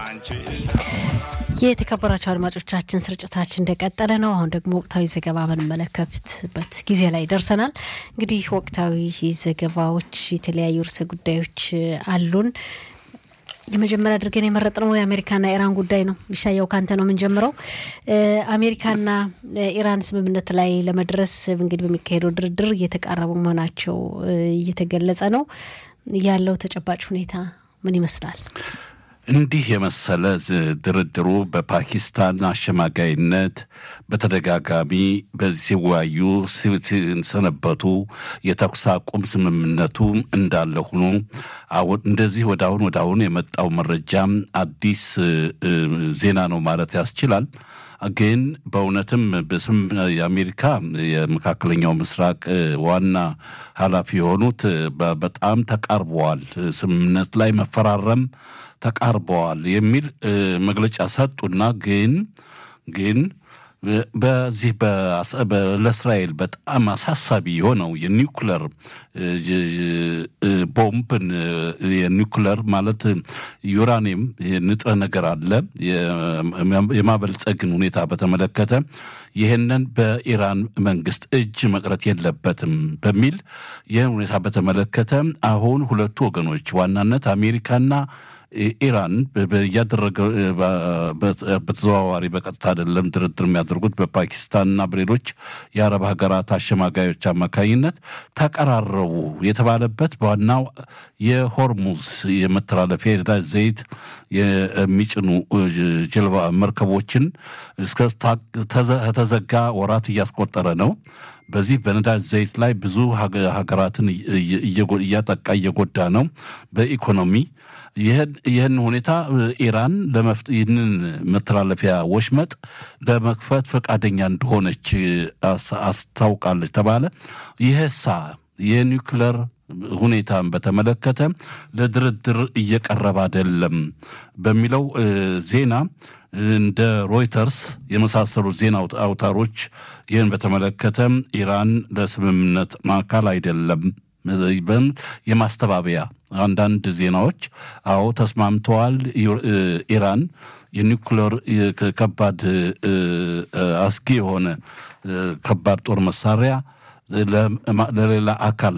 የተከበራቸው አድማጮቻችን ስርጭታችን እንደቀጠለ ነው። አሁን ደግሞ ወቅታዊ ዘገባ በምንመለከትበት ጊዜ ላይ ደርሰናል። እንግዲህ ወቅታዊ ዘገባዎች፣ የተለያዩ ርዕሰ ጉዳዮች አሉን። የመጀመሪያ አድርገን የመረጥነው የአሜሪካና ኢራን ጉዳይ ነው። ቢሻያው ካንተ ነው የምንጀምረው። አሜሪካና ኢራን ስምምነት ላይ ለመድረስ እንግዲህ በሚካሄደው ድርድር እየተቃረቡ መሆናቸው እየተገለጸ ነው። ያለው ተጨባጭ ሁኔታ ምን ይመስላል? እንዲህ የመሰለ ድርድሩ በፓኪስታን አሸማጋይነት በተደጋጋሚ በዚህ ሲወያዩ ሲሰነበቱ የተኩስ አቁም ስምምነቱ እንዳለ ሆኖ እንደዚህ ወደ አሁን ወደ አሁን የመጣው መረጃም አዲስ ዜና ነው ማለት ያስችላል። ግን በእውነትም በስም የአሜሪካ የመካከለኛው ምስራቅ ዋና ኃላፊ የሆኑት በጣም ተቃርበዋል፣ ስምምነት ላይ መፈራረም ተቃርበዋል የሚል መግለጫ ሰጡና ግን ግን በዚህ ለእስራኤል በጣም አሳሳቢ የሆነው የኒውክለር ቦምብን የኒውክለር ማለት ዩራኒየም ንጥረ ነገር አለ የማበልጸግን ሁኔታ በተመለከተ ይህንን በኢራን መንግስት እጅ መቅረት የለበትም በሚል ይህን ሁኔታ በተመለከተ አሁን ሁለቱ ወገኖች ዋናነት አሜሪካና ኢራን እያደረገ በተዘዋዋሪ በቀጥታ አይደለም ድርድር የሚያደርጉት በፓኪስታንና በሌሎች የአረብ ሀገራት አሸማጋዮች አማካኝነት ተቀራረቡ የተባለበት በዋናው የሆርሙዝ የመተላለፊያ የነዳጅ ዘይት የሚጭኑ ጀልባ መርከቦችን ከተዘጋ ወራት እያስቆጠረ ነው። በዚህ በነዳጅ ዘይት ላይ ብዙ ሀገራትን እያጠቃ እየጎዳ ነው በኢኮኖሚ ይህን ሁኔታ ኢራን ይህንን መተላለፊያ ወሽመጥ ለመክፈት ፈቃደኛ እንደሆነች አስታውቃለች ተባለ። ይህሳ የኒውክለር ሁኔታን በተመለከተ ለድርድር እየቀረበ አይደለም በሚለው ዜና እንደ ሮይተርስ የመሳሰሉት ዜና አውታሮች ይህን በተመለከተ ኢራን ለስምምነት አካል አይደለም የማስተባበያ አንዳንድ ዜናዎች አዎ ተስማምተዋል። ኢራን የኒውክሌር ከባድ አስጊ የሆነ ከባድ ጦር መሳሪያ ለሌላ አካል